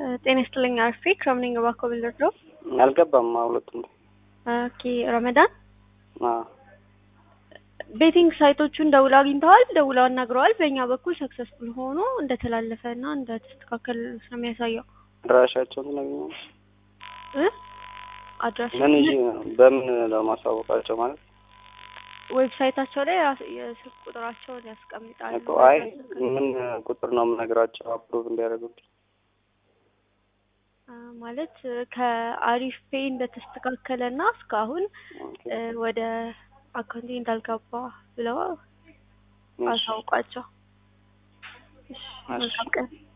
ጤና ይስጥልኝ አርፌ ክረምነኝ እባክዎ ብልድሮ አልገባም ሁለቱም ኦኬ ረመዳን አዎ ቤቲንግ ሳይቶቹን ደውለው አግኝተዋል ደውለው አናግረዋል በእኛ በኩል ሰክሰስፉል ሆኖ እንደተላለፈ እና እንደተስተካከለ ነው የሚያሳየው አድራሻቸውን ትነግሪኛለሽ እ አድራሻ ምን ይዤ በምን ለማሳወቃቸው ማለት ዌብሳይታቸው ላይ ራስ- የስልክ ቁጥራቸውን ያስቀምጣሉ እኮ አይ ምን ቁጥር ነው የምነግራቸው አፕሮቭ እንዲያደርጉት አ፣ ማለት ከአሪፍ ፔይ እንደተስተካከለ እና እስካሁን እ፣ ወደ አካውንቴ እንዳልገባ ብለው አሳውቋቸው። እሺ፣ መልካም ቀን።